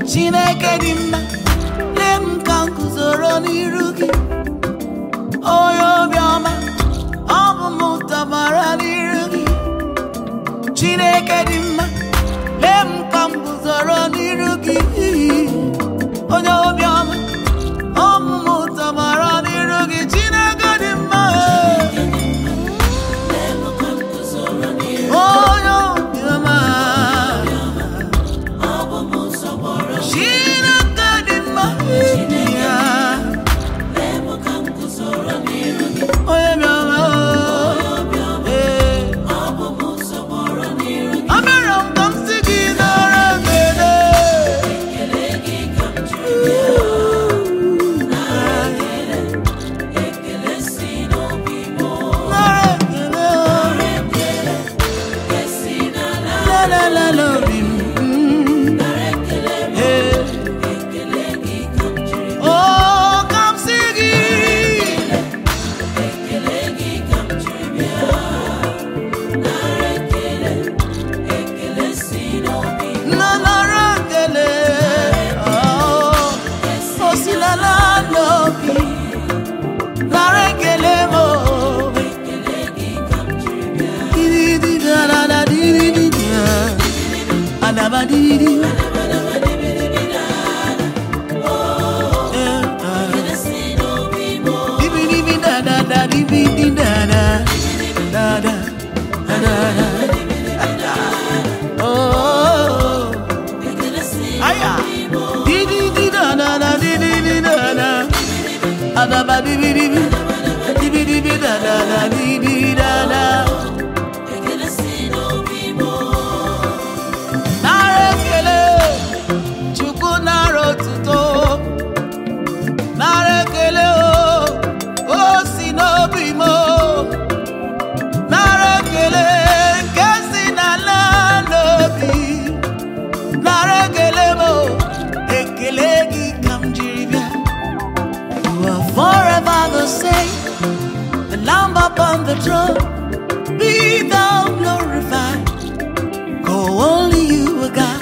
chineke dị mma lee m ka m guzoro n'iru gị onye obiọma ọ bụ m tọgbara n'iru gị chineke dị mma lee m ka m guzoro n'iru gị onye obiọma ọ bụ m tọgbara n'iru gị chineke dị mma onye obiọma chineke dị mma ya onye bịara ee abịara m ka m si gị nara ekele nara ekele lelele obi m ee o ka m si gị nanara ekele o si n'ala n'obi nara ekele m o Didi da da da di di di da. Adaba di di di. Eh, ah. Dibi dibi da da da dibi di da da. Da da. Da da da. Oh. Aya. Di di di da da da di di di da da. Adaba dibi dibi. Dibi dibi da da da di di da da. nara ekele chukwu nara otuto nara ekele o o si n'obi m o. nara ekele nke si n'ala n'obi nara ekele m o. ekele gị ka m jiri bịa you are forever the same the lamb upon the throne be thou glorified Oh, only you are God.